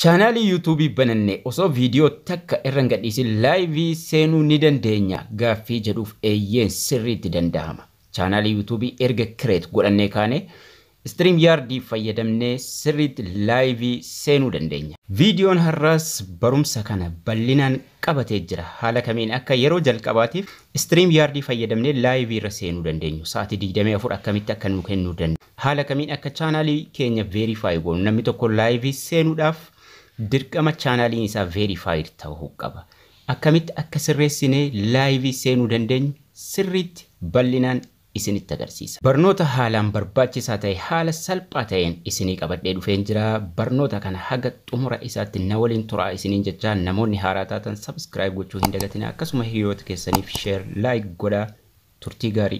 Chaanaalii yuutuubii banannee osoo viidiyoo takka irra hin gadhiisin laayivii seenuu ni dandeenya gaaffii jedhuuf eeyyeen sirriitti danda'ama. Chaanaalii yuutuubii erga kireet godhannee kaane istiriim yaardii fayyadamnee sirriitti laayivii seenuu dandeenya. Viidiyoon har'aas barumsa kana bal'inaan qabatee jira. Haala kamiin akka yeroo jalqabaatiif istiriim yaardii fayyadamnee laayivii irra seenuu dandeenyu. Sa'aatii 24 akkamitti akka nu kennuu danda'u. Haala kamiin akka chaanaalii keenya veerifaayi goonu namni tokko laayivii seenuudhaaf dirqama chaanaaliin isaa veerifaayid ta'uu qaba. Akkamitti akka sirreessinee laayivii seenuu dandeenyu sirriitti bal'inaan isinitti agarsiisa. Barnoota haalaan barbaachisaa ta'e haala salphaa ta'een isinii qabadhee dhufeen jira. Barnoota kana haga xumura isaatti na waliin turaa isiniin jechaa namoonni haaraa taatan sabskiraayib gochuu hin dagatina akkasuma hiriyoota keessaniif sheer laayik godhaa turtii gaarii.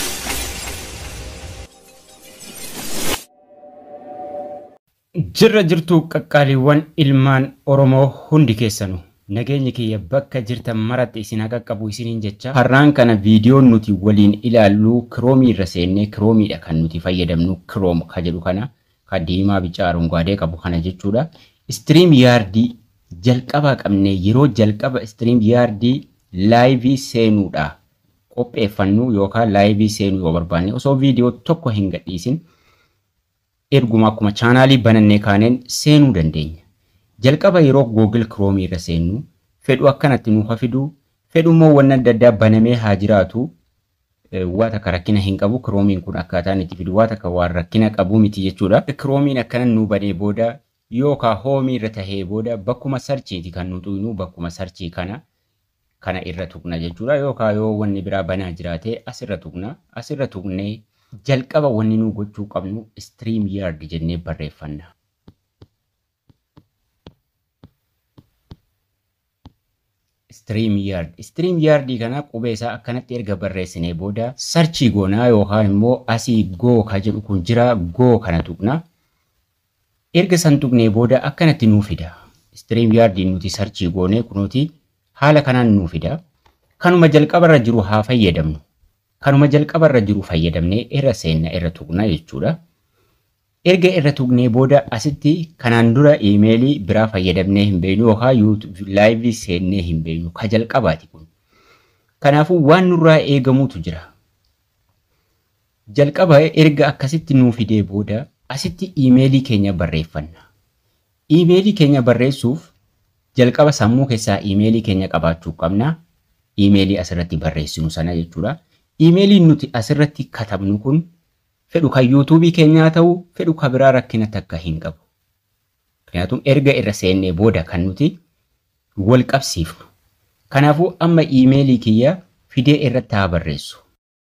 Jirra jirtuu qaqqaaliiwwan ilmaan Oromoo hundi keessanuu nageenyi kiyya bakka jirtan maratti isin haa qaqqabu isiniin jecha har'aan kana viidiyoon nuti waliin ilaallu kiroomii irra seennee kiroomiidha kan nuti fayyadamnu kiroom ka jedhu kana ka diimaa bicaa arungaadee qabu kana jechuudha. Istiriim yaardii jalqabaa qabnee yeroo jalqaba istiriim yaardii laayivii seenuudha qopheeffannu yookaan laayivii seenuu yoo barbaanne osoo viidiyoo tokko hin gadhiisin erguma akkuma chaanaalii banannee kaaneen seenuu dandeenya. Jalqaba yeroo Google Chrome irra seennu fedhu akkanatti nuuf fidu fedhummoo wanna adda addaa banamee haa jiraatu waa takka rakkina hin qabu Chromeen kun akkaataan itti fidu waa takka waan rakkina qabu miti jechuudha. Chromeen akkana nu banee booda yookaan hoomii irra tahee booda bakkuma sarchiiti kan nu tuynu bakkuma sarchii kana kana irra tuqna jechuudha yookaan yoo wanni biraa banaa jiraate asirra tuqna asirra tuqnee jalqaba wanni nu gochuu qabnu stream yard jennee barreeffanna. Stream yard. Stream yardii kana qubee isaa akkanatti erga barreessinee booda sarchii goonaa yookaan immoo asii goo ka jedhu kun jira goo kana tuqna. Erga san tuqnee booda akkanatti nuu fida. Stream yardii nuti sarchii goonee kunuuti haala kanaan nuu fida. Kanuma jalqabarra jiru haa fayyadamnu. kanuma jalqabarra jiru fayyadamnee irra seenna irra tuqna jechuudha. Erga irra tuqnee booda asitti kanaan dura iimeelii biraa fayyadamnee hin beeknu yookaan laayivii seennee hin beeknu ka jalqabaati kun. Kanaafuu waan nurraa eegamuutu jira. Jalqaba erga akkasitti nuu fidee booda asitti iimeelii keenya barreeffanna. Iimeelii keenya barreessuuf jalqaba sammuu keessaa iimeelii keenya qabaachuu qabna. Iimeelii asirratti barreessinu sana jechuudha. Iimeeliin nuti asirratti katabnu kun fedhu kan yuutuubii keenyaa ta'u fedhu kan biraa rakkina takka hin qabu. Kanaafuu erga irra seennee booda kan nuti wal qabsiifnu. Kanaafuu amma iimeelii kiyya fidee irratti haa barreessu.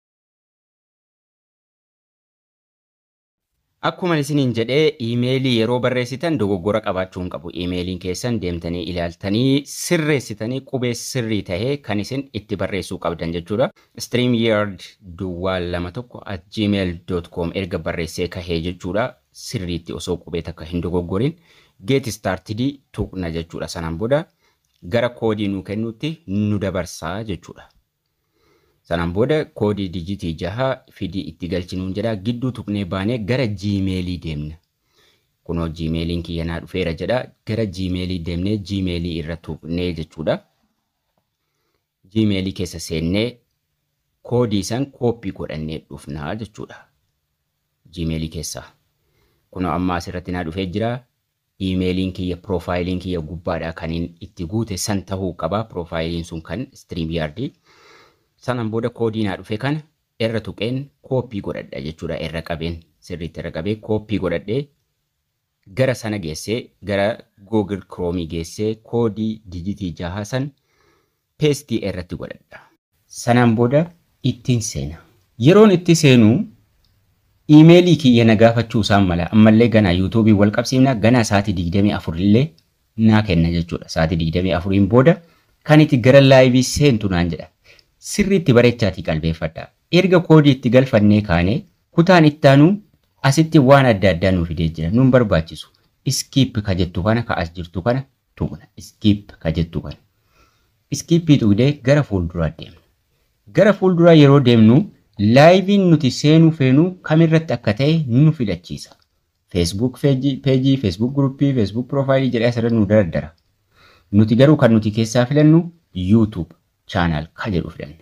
Akkuma isiniin jedhee iimeelii yeroo barreessitan dogoggora qabaachuu hin qabu. Iimeeliin keessan deemtanii ilaaltanii sirreessitanii qubee sirrii tahee kan isin itti barreessuu qabdan jechuudha. StreamYard duwwaa lama tokko at gmail.com erga barreessee kahee jechuudha. Sirriitti osoo qubee takka hin dogoggorin get started tuqna jechuudha. Sanaan booda gara koodii nu kennutti nu dabarsaa jechuudha. Sanaan booda koodii dijitii jaha fidii itti galchinuun jedha gidduu tuqnee baanee gara jiimeelii deemna. Kunoo jiimeeliin kiyya naa dhufeera jedha gara jiimeelii deemnee jiimeelii irra tuqnee jechuudha. Jiimeelii keessa seennee koodii san kooppii godhannee dhufnaa jechuudha. Jiimeelii keessaa. Kunoo amma asirratti naa dhufee jira. Iimeeliin kiyya piroofaayiliin kiyya gubbaadhaa kan itti guute san tahuu qaba. Piroofaayiliin sun kan istiriim yaardii. sanaan booda koodii naa dhufe kana irra tuqeen kooppii godhadha jechuudha irra qabeen sirriitti irra qabee kooppii godhadhee gara sana geessee gara Google Chrome geessee koodii dijitii jaha san peestii irratti godhadha. Sanaan booda ittiin seena. Yeroon itti seenu iimeelii kiyya na gaafachuu isaan mala ammallee ganaa yuutuubii wal qabsiifna ganaa sa'aatii 24 illee naa kenna jechuudha. Sa'aatii 24 booda kan itti gara laayivii seentu naan jedha. sirriitti bareechaatii qalbeeffadha. Erga koodii itti galfannee kaane kutaan ittaanuu asitti waan adda addaa nuuf fidee jira. Nuun barbaachisu. Iskiip ka jettu kana ka as jirtu kana tuqna. Iskiip ka jettu kana. Iskiippii tuqdee gara fuulduraa deemna. Gara fuulduraa yeroo deemnu laayiviin nuti seenuu feenuu kamirratti akka ta'e nu filachiisa. feesbuuk peejii, feesbuuk guruppii, feesbuuk piroofaayilii jedhee asirra nu dardara. Nuti garuu kan nuti keessaa filannu yuutuub chaanaal ka jedhu filanna.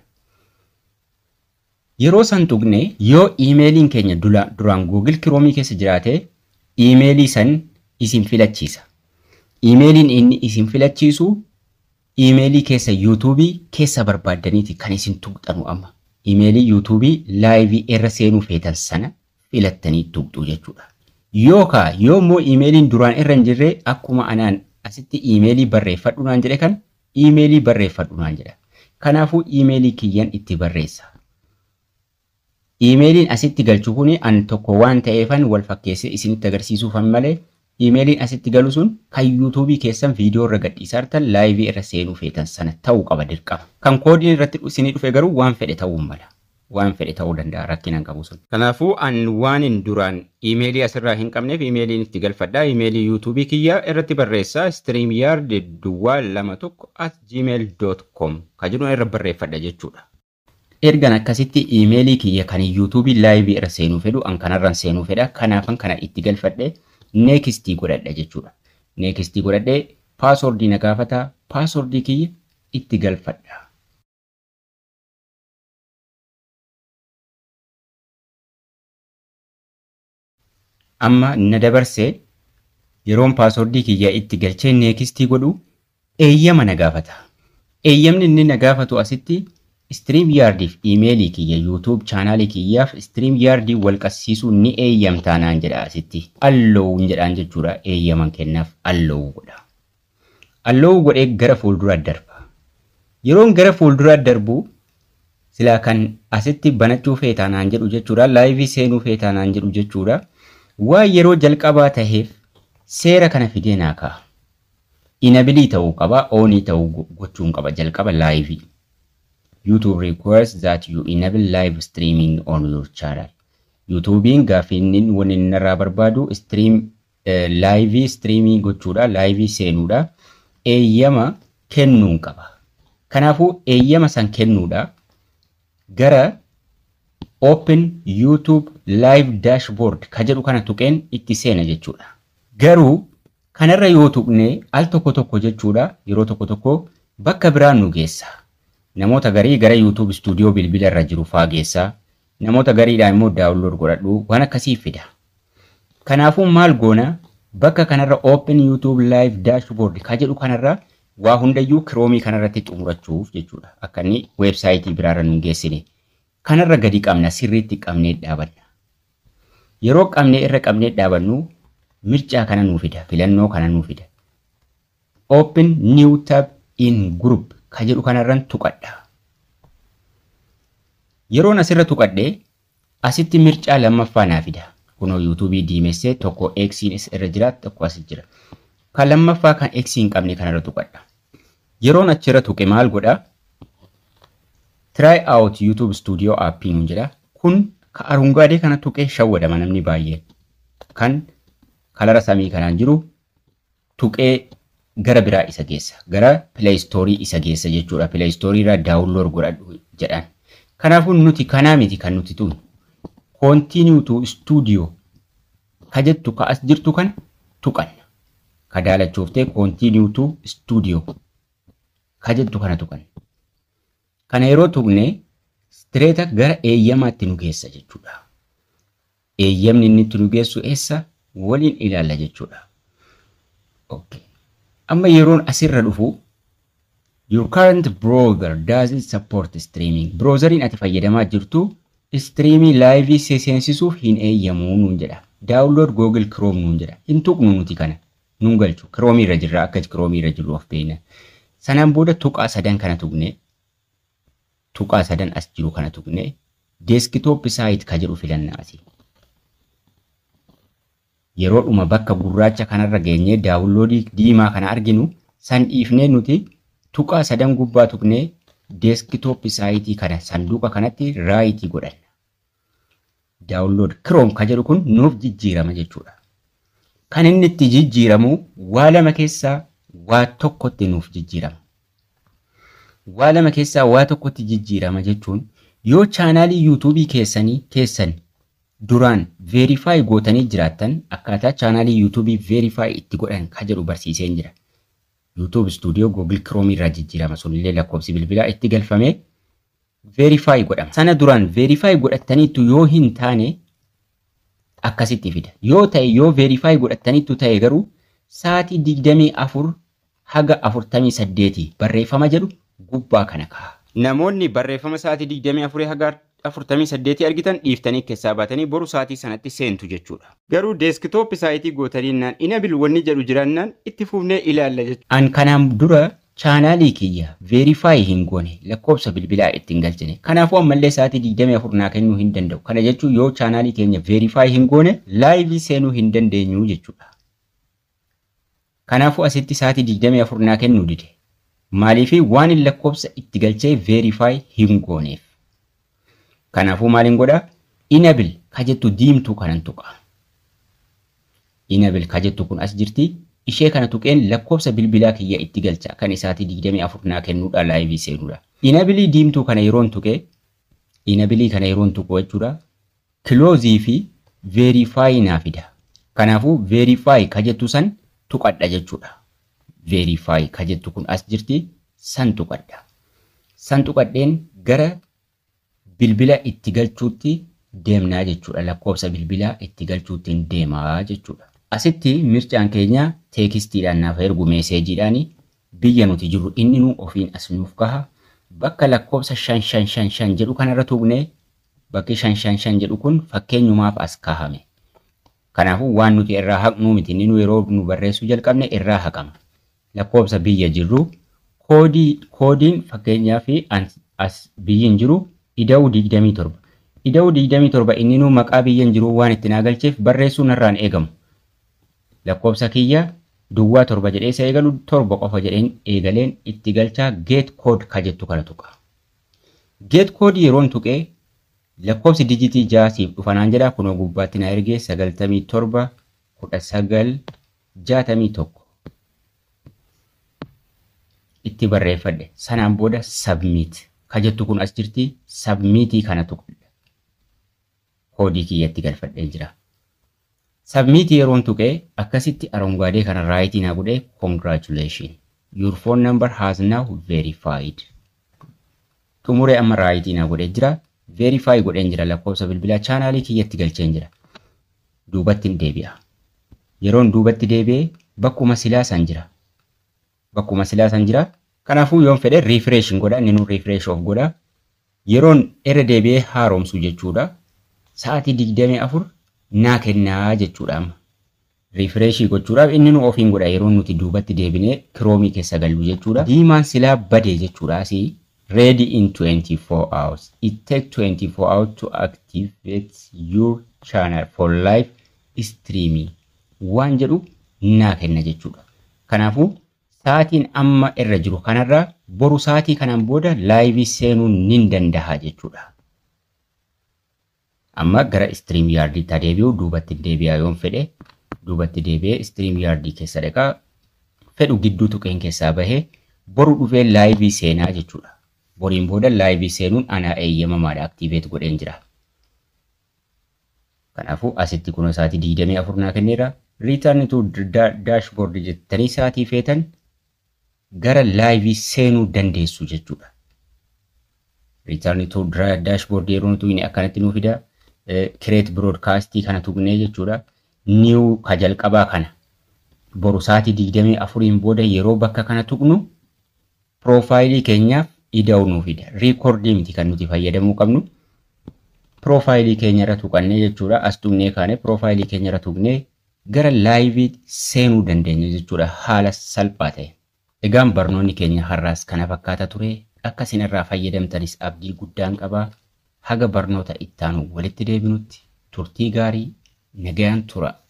Yeroo san tuqne yoo iimeeliin keenya duraan Google Kiroomii keessa jiraate iimeelii san isin filachiisa. Iimeeliin inni isin filachiisu iimeelii keessa yuutuubii keessa barbaaddaniiti kan isin tuqxanu amma. Iimeelii yuutuubii laayivii irra seenuu feetan sana filattanii tuqxu jechuudha. Yookaa yoo immoo iimeeliin duraan irra hin jirre akkuma anaan asitti iimeelii barreeffadhu naan jedhe kan iimeelii barreeffadhu naan jedha. Kanaafuu iimeelii kiyyan itti barreessa. Iimeeliin asitti galchu kun an tokko waan ta'eefan wal fakkeessee isinitti agarsiisuufan malee iimeeliin asitti galu sun kan yuutuubii keessan viidiyoo irra gadhiisaa jirtan laayivii irra seenuu feetan sana ta'uu qaba dirqama. Kan koodiin irratti isinii dhufe garuu waan fedhe ta'uu mala. Waan fedhe ta'uu danda'a rakkinaan qabu sun. Kanaafuu an waanin duraan iimeelii asirraa hin qabneef iimeeliin itti galfadhaa. Iimeelii yuutuubii kiyya irratti barreessaa streamyard duwwaa lama tokko at gmail.com ka jedhu irra barreeffadha jechuudha. Ergan akkasitti iimeelii kiyya kan yuutuubii laayivii irra seenuu fedhu an kanarraan seenuu fedha. Kanaafan kana itti galfadhe neekistii godhadha jechuudha. Neekistii godhadhee paaswordii na gaafata paaswordii kiyya itti galfadha. Amma na dabarsee yeroon paaswordii kiyya itti galchee neekistii godhu eeyyama na gaafata. Eeyyamni inni na gaafatu asitti Stream yaardiif iimeelii kiyya yuutuub chaanaalii kiyyaaf Stream yaardii wal qabsiisuu ni eeyyamtaa naan jedha asitti. Alloowun jedhaan jechuudha eeyyaman kennaaf alloowuu godha. Alloowuu godhee gara fuulduraa darba. Yeroon gara fuulduraa darbu silaa kan asitti banachuu feetaa naan jedhu jechuudha. Laayivii seenuu feetaa naan jedhu jechuudha. Waa yeroo jalqabaa taheef seera kana fidee naa ka'a. Inabilii ta'uu qaba, oonii ta'uu gochuun qaba jalqaba laayivii. YouTube requires that you enable live streaming on your channel. YouTubein gaaffiin wanni inni irraa barbaadu stream laayivii streaming gochuudha, laayivii seenuudha. Eeyyama kennuun qaba. Kanaafuu eeyyama san kennuudha gara Open YouTube Live Dashboard ka jedhu kana tuqeen itti seena jechuudha. Garuu kanarra yoo tuqne al tokko tokko jechuudha yeroo tokko tokko bakka biraan nu geessa. namoota garii gara YouTube stuudiyoo bilbila irra jiru faageessaa namoota gariidhaan immoo daawunlood godhadhu waan akkasii fida. Kanaafuu maal goona bakka kanarra Open YouTube Live Dashboard ka jedhu kanarra waa hundayyuu kiroomii kanarratti xumurachuuf jechuudha. Akka inni weebsaayitii biraarra nu geessine. Kanarra gadi qabna sirriitti qabnee dhaabanna. Yeroo qabnee irra qabnee dhaabannu mircaa kana nuu fida filannoo kana nuu fida. Open New Tab in Group ka jedhu kanarran tuqadha. Yeroon asirra tuqadhee asitti mircaa lammaffaa naa fida. Kunoo yuutuubii diimessee tokko eksiin irra jira tokko as jira. Kan lammaffaa kan eksii hin qabne kanarra tuqadha. Yeroon achirra tuqe maal godha? Try out YouTube Studio aappii nuun jedha. Kun ka arungaadee kana tuqee shawwadama namni baay'een. Kan kalara samii kanaan jiru tuqee gara biraa isa geessa. Gara pileestoorii isa geessa jechuudha. Pileestoorii irraa daawunlood godhadhu jedhan. Kanaafuu nuti kanaa miti kan nuti tun. Continue to studio ka jettu ka as jirtu kana tuqanna. Ka daalachuuftee continue to studio ka jettu kana tuqanna. Kana yeroo tuqne stireeta gara eeyyamaatti nu geessa jechuudha. Eeyyamni inni itti nu geessu eessa waliin ilaalla jechuudha. Okay. amma yeroon asirra dhufu your current browser doesn't support streaming browseriin ati fayyadamaa jirtu streamii laayivii seensisuuf hin eeyyamu nuun jedha daawunlood google chrome nuun jedha hin tuqnu nuti kana nuun galchu chrome irra jirra akka chrome irra jirru of beekna sanaan booda tuqaa sadan kana tuqne tuqaa sadan as jiru kana tuqne deeskitoop saayit ka jedhu filannaa asii yeroo dhuma bakka gurraacha kanarra geenyee daawunloodii diimaa kana arginu san dhiifnee nuti tuqaa sadan gubbaa tuqnee deeskitoop saayitii kana sanduuqa kanatti raayitii godhanna. Daawunlood kiroom ka jedhu kun nuuf jijjiirama jechuudha. Kan inni itti jijjiiramu waa lama keessaa waa tokkotti nuuf jijjiirama. Waa lama keessaa waa tokkotti jijjiirama jechuun yoo chaanaalii yuutuubii keessanii keessan duraan veerifaayi gootanii jiraattan akkaataa chaanaalii yuutuubii veerifaayi itti godhan ka jedhu barsiiseen jira. YouTube stuudiyoo Google Chrome irraa jijjiirama sunillee lakkoofsi bilbilaa itti galfamee veerifaayi godhama. Sana duraan veerifaayi godhattaniittu yoo hin taane akkasitti fida. Yoo ta'e yoo veerifaayi godhattaniittu ta'e garuu sa'aatii digdamii afur haga afurtamii saddeetii barreeffama jedhu gubbaa kana ka'a. Namoonni barreeffama sa'aatii digdamii afurii haga afurtamii saddeetii argitan dhiiftanii keessaa baatanii boru sa'aatii sanatti seentu jechuudha. Garuu deeskitooppi saayitii gootaniinnaan inabil wanni jedhu jiraannaan itti fufnee ilaalla jechuudha. An kanaan dura chaanaalii kiyya veerifaayi hin goone lakkoofsa bilbilaa ittiin galchine. Kanaafuu ammallee sa'aatii digdamii afur naa kennuu hin danda'u. Kana jechuun yoo chaanaalii keenya veerifaayi hin goone laayivii seenuu hin dandeenyu jechuudha. Kanaafuu asitti sa'aatii digdamii afur naa kennuu dide. Maaliifii waan hin lakkoofsa itti galchee veerifaayi hin gooneef. Kanaafuu maaliin godhaa? Inabil ka jettu diimtuu kanan tuqa. Inabil ka jettu kun as jirti. Ishee kana tuqeen lakkoofsa bilbilaa kiyya itti galcha kan isaatii digdamii afur naa kennuudha laayivii seenuudha. Inabilii diimtuu kana yeroon tuqee inabilii kana yeroon tuqu jechuudha. Kiloozii fi veerifaayi naa fida. Kanaafuu veerifaayi ka jettu san tuqadha jechuudha. Veerifaayi ka jettu kun as jirti san tuqadha. San tuqadheen gara bilbila itti galchuutti deemnaa jechuudha. Lakkoofsa bilbilaa itti galchuutti deemaa jechuudha. Asitti mircaan keenya teekistiidhaan naaf ergu meeseejiidhaan biyya nuti jirru inni nu ofiin as nuuf kaha. Bakka lakkoofsa shan shan shan shan jedhu kanarra tuqnee bakki shan shan shan jedhu kun fakkeenyumaaf as kahame. Kanaafuu waan nuti irraa haqnuu miti inni nu yeroo nu barreessuu jalqabne irraa haqama. Lakkoofsa biyya jirru koodii koodiin fakkeenyaaf as biyyiin jiru ida'uu digdamii torba. Ida'uu digdamii torba inni nu maqaa biyyan jiru waan itti naa galcheef barreessuu narraan eegamu. Lakkoofsa kiyya duwwaa torba jedhee isa eegalu torba qofa jedheen eegaleen itti galchaa geet kood ka jettu kana tuqa. Geet koodii yeroon tuqee lakkoofsi dijitii ja'a siif dhufanaan jedha kunoo gubbaatti na ergee sagaltamii torba kudha sagal jaatamii tokko. Itti barreeffadhe sanaan booda sabmiit. ka jettu kun as jirti sabmiitii kana tuqadha. Koodii kiyyatti galfadhee jira. Sabmiitii yeroon tuqee akkasitti arongaadee kana raayitii naa godhee congratulation. Your phone number has now verified. Xumuree amma raayitii naa godhee jira. Verify godheen jira lakkoofsa bilbilaa chaanaalii kiyyatti galcheen jira. Duubatti hin deebi'a. Yeroon duubatti deebi'ee bakkuma silaa san jira. Bakkuma silaa san jira. Kanaafuu yoon fedhe refresh godha inni nu refresh of godha. Yeroon irra deebi'ee haaromsu jechuudha. Sa'aatii digdamii afur naa kennaa jechuudha amma. Refreshii gochuudhaaf inni nu ofiin godha yeroo nuti duubatti deebinee kiroomii keessa gallu jechuudha. Diimaan silaa badee jechuudha asii. Ready in 24 hours. It takes 24 hours to activate your channel for live streaming. Waan jedhu naa kenna jechuudha. Kanaafuu sa'aatiin amma irra jiru kanarraa boru sa'aatii kanaan booda laayivii seenuu nin danda'a jechuudha. Amma gara istiriim yaardiitti deebi'u duubatti deebi'aa yoon fedhe duubatti deebi'ee istiriim yaardii keessa dhaqaa fedhu gidduu tuqeen keessaa bahee boru dhufee laayivii seenaa jechuudha. Boriin booda laayivii seenuun anaa eeyyamamaadha aktiiveet godheen jira. Kanaafuu asitti kun sa'aatii digdamii afur naa kenneera. Return to dashboard jettanii sa'aatii feetan gara laayivii seenuu dandeessu jechuudha. Return to dashboard yeroo nuti inni akkanatti nuu fida. Create broadcastii kana tuqnee jechuudha. New ka jalqabaa kana. Boru sa'aatii digdamii afuriin booda yeroo bakka kana tuqnu piroofaayilii keenyaaf ida'uu nuu fida. Riikoordii miti kan nuti fayyadamuu qabnu. Piroofaayilii keenyarra tuqannee jechuudha. As tuqnee kaane piroofaayilii keenyarra tuqnee gara laayivii seenuu dandeenya jechuudha haala salphaa ta'e. Egaan barnoonni keenya har'aas kana fakkaata ture. Akka isin irraa fayyadamtanis abdii guddaan qabaa. Haga barnoota ittaanu walitti deebinutti turtii gaarii nagayaan tura.